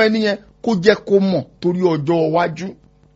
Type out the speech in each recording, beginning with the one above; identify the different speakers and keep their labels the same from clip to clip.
Speaker 1: ẹni yẹn kó jẹ́ kó mọ̀ torí ọjọ́ iwájú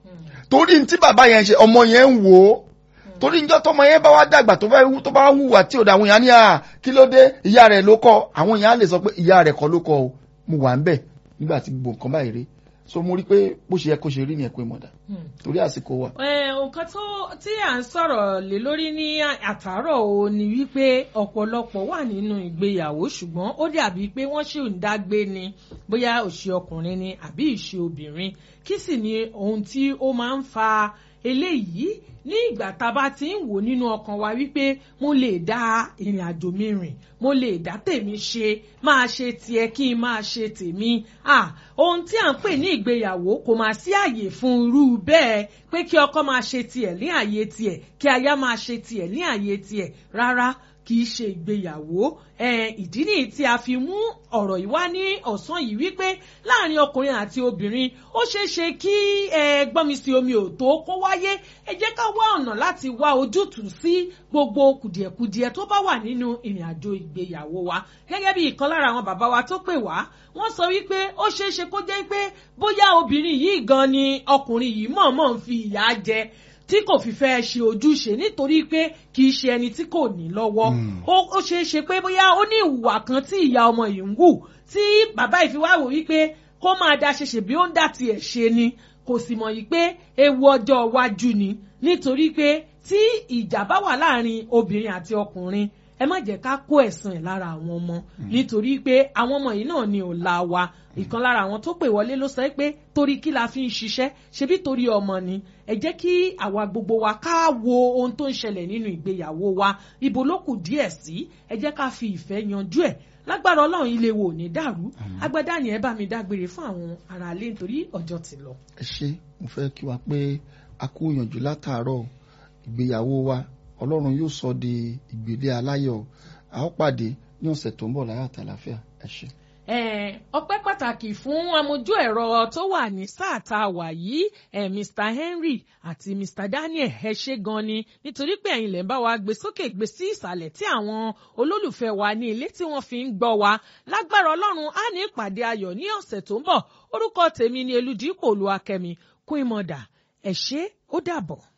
Speaker 1: torí ní tí bàbá yẹn ṣe ọmọ yẹn ń wò ó torí níjọ́ tọmọ yẹn bá wá dàgbà tó fẹ́ tó bá hùwà tí ò dá àwọn èèyàn ní à kí ló dé ìyá rẹ̀ ló kọ́ àwọn èèyàn á lè sọ pé ìyá rẹ̀ kọ́ ló kọ́ o mo wà ń bẹ̀ nígbà tí gbogbo nǹkan báyìí rí so mo rí pé bó ṣe yẹ kó ṣe rí ni ẹ pé mọ̀dà torí àsìkò wà.
Speaker 2: nǹkan tó tí à ń sọ̀rọ̀ lé lórí ní àtàárọ̀ o ni wípé ọ̀pọ̀lọpọ̀ wà nínú ìgbéyàwó ṣùgbọ́n ó dàbí pé wọ́n ṣì ń dágbé ni bóyá òṣì ọkùnrin ni àbí ìṣe obìnrin kí sì ni ohun tí ó máa ń fa eléyìí ní ìgbà tá a bá ti ń wò nínú ọkàn wa wípé mo lè dá ìrìn àjò mi rìn mo lè dá tèmi ṣe máa ṣe tiẹ̀ kí n máa ṣe tèmi ah ohun tí à ń pè ní ìgbéyàwó kò máa sí àyè fún irú bẹ́ẹ̀ pé kí ọkọ máa ṣe tiẹ̀ ní àyè tiẹ̀ kí aya máa ṣe tiẹ̀ ní àyè tiẹ̀ rárá kì í ṣe ìgbéyàwó ìdí nìyí tí a fi mú ọ̀rọ̀ yìí wá ní ọ̀sán yìí wípé láàrin ọkùnrin àti obìnrin ó ṣeé ṣe kí gbọ́nmi sí omi ò tó kó wáyé ẹ jẹ́ ká wá ọ̀nà láti wá ojútùú sí gbogbo kùdìẹ̀kudiẹ tó bá wà nínú ìrìn àjò ìgbéyàwó wa gẹ́gẹ́ bí ìkan lára àwọn bàbá wa tó pè wá wọ́n sọ wípé ó ṣeé ṣe kó jẹ́ pé bóyá obìnrin yìí gan ni ọkùnrin yìí mọ̀ọ́mọ̀ ń fi ìyà jẹ tí kò fi fẹ́ ṣe ojúṣe nítorí pé kì í ṣe ẹni tí kò ní lọ́wọ́ ó ṣeé ṣe pé bóyá ó ní ìwà kan tí ìyá ọmọ yìí ń wù tí bàbá ìfiwáwò wípé kó máa da ṣe ṣe bí ó ń dà tiẹ̀ ṣe ni kò sì mọ̀ yìí pé ewu ọjọ́ iwájú ni nítorí pé tí ìjà bá wà láàrin obìnrin àti ọkùnrin ẹ má jẹ́ ká kó ẹ̀sán ẹ̀ lára àwọn ọmọ nítorí pé àwọn ọmọ yìí náà ni ọ̀la wa ìkan lára àwọn tó pè wọlé ló sọ pé torí kí la fi ń ṣiṣẹ́ ṣebí torí ọmọ ni ẹ jẹ́ kí àwa gbogbo wa ká wo ohun tó ń ṣẹlẹ̀ nínú ìgbéyàwó wa ibo ló kù díẹ̀ sí ẹ jẹ́ ká fi ìfẹ́ yanjú ẹ̀ lágbára ọlọ́run ilé wo ò ní dàrú agbádá ni ẹ bá mi dágbére fún àwọn aráalé nítorí ọjọ́ ti lọ.
Speaker 1: ẹ ṣe mo fẹ́ kí wa pé a kú yànjú látàárọ̀ ìgbéyàwó wa ọlọ́run yóò sọ di ìgbélé aláyọ̀ a ó pàdé ní ọ̀sẹ̀ tó ń bọ̀ láyà àtàlàfíà ẹ ṣe.
Speaker 2: ọpẹ́ pàtàkì fún amójú ẹ̀rọ tó wà ní sáà tá a wà yìí Mr Henry àti Mr Daniel ẹ ṣé gan ni nítorí pé ẹ̀yin lè ń bá wa gbé sókè gbé sí ìsàlẹ̀ tí àwọn olólùfẹ́ wa ní ilé tí wọ́n fi ń gbọ́ wa lágbára ọlọ́run á ní ìpàdé ayọ̀ ní ọ̀sẹ̀ tó ń bọ̀ orúkọ tèmi ni Elúdípò Olúwakẹ́mi Queen Mother ẹ ṣé ó dàbọ̀.